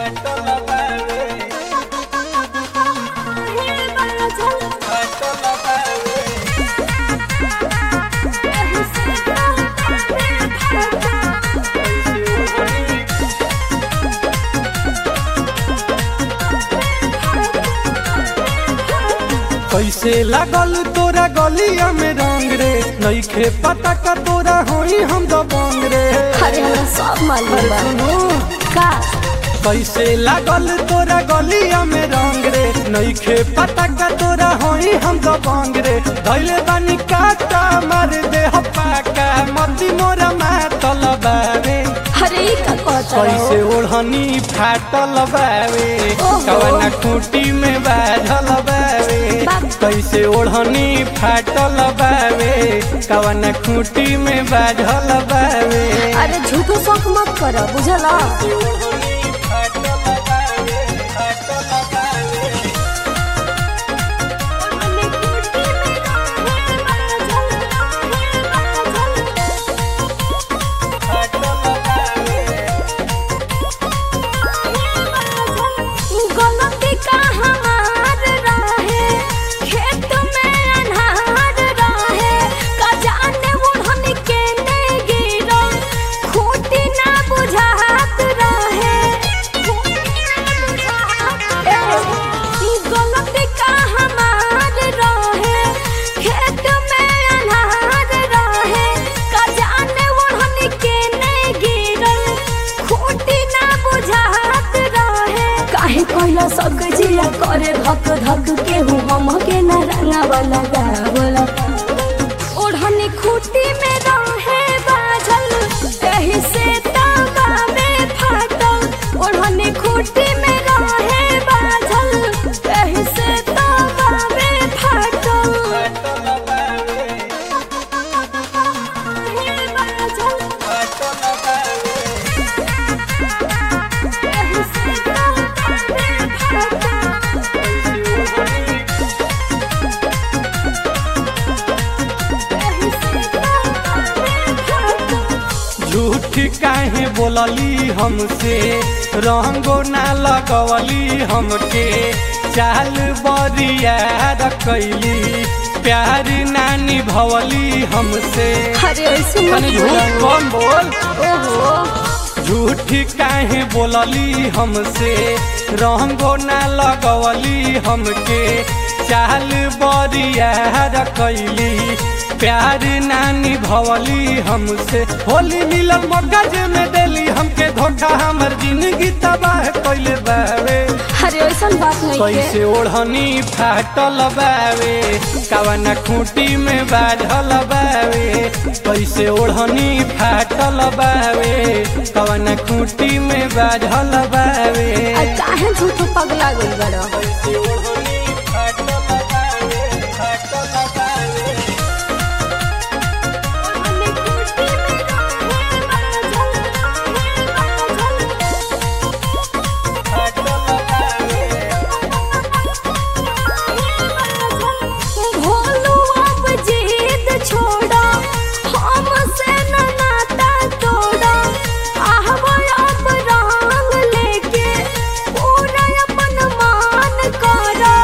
कैसे लागल तोरा गलिया में रंग रे नईखे पता का तोरा होई हम दबंग रे अरे हमरा सब मालूम अरे बा सुनो का कैसे लागल तोरा गलिया में रंग रे नईखे पता का तोरा होई हम दबंग रे धैले बानी काटा मार दे हपाका मती मोरा मातल बावे अरे ई का कहता कैसे रहो ओढ़नी फाटल बावे ओहो। कवना खूटी में बाझल बावे बाप। कैसे ओढ़नी फाटल बावे कवना खूटी में बाझल बावे अरे झूठो शौक मत कर बुझला गलती का हमार रहे खेत में अनहार रहे का जाने ओढ़नी के ने गिरो खूटी ना बुझात रहे ए, गलती का हमार रहे खेत में अनहार रहे का जाने ओढ़नी के ने गिरो खूटी ना बुझात रहे काहे कहला सब जिया करे धक धक के हूँ हम के न रंगा वाला गावला ओढ़नी खूटी में रहे बाझल एही से तावा में फाटल ओढ़नी खूटी में रहे बाझल एही से तावा में फाटल हे बाझल एही से तावा में फाटल एही से तावा में फाटल झूठ काहे बोलली हमसे रंगो ना लगवली हमके चाल बरिया रखैली प्यार ना निभवली हमसे अरे ऐसे मत तनी झूठ बोलो। कम बोल ओहो झूठ काहे बोलली हमसे रंगो ना लगवली हमके चाल बरिया रखैली प्यार ना निभवली हमसे होली मिलन मगज में देली हमके धोखा हमर जिंदगी तबाह कैले बावे अरे ऐसा बात नहीं कैसे ओढ़नी फाटल बावे कवना खूटी में बाझल बावे कैसे ओढ़नी फाटल बावे कवना खूटी में बाझल बावे आ काहे झूठ पगला गइल बड़ा कैसे ओढ़नी फाटल बावे, फाटल बावे। भोलू अब जिद छोड़ा हमसे न नाता तोड़ा आहवा अब रंग लेके पूरा अपन मान करा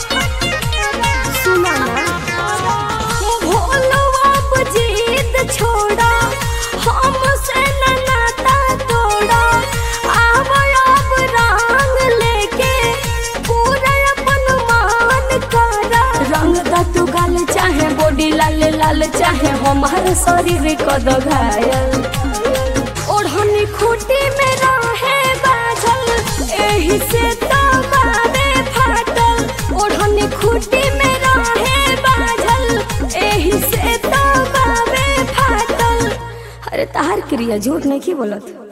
सुना ना भोलू अब जिद छोड़ा हमसे न नाता तोड़ा आहवा अब रंग लेके पूरा अपन मान करा रंग दा तू गाल चाहे बॉडी लाल लाल चाहे हमार शरीर कद घायल ओढ़नी खूटी में रहे बाझल एही से तो बाबे फाटल ओढ़नी खूटी में रहे बाझल एही से तो बाबे फाटल अरे तार क्रिया झूठ नहीं की बोलत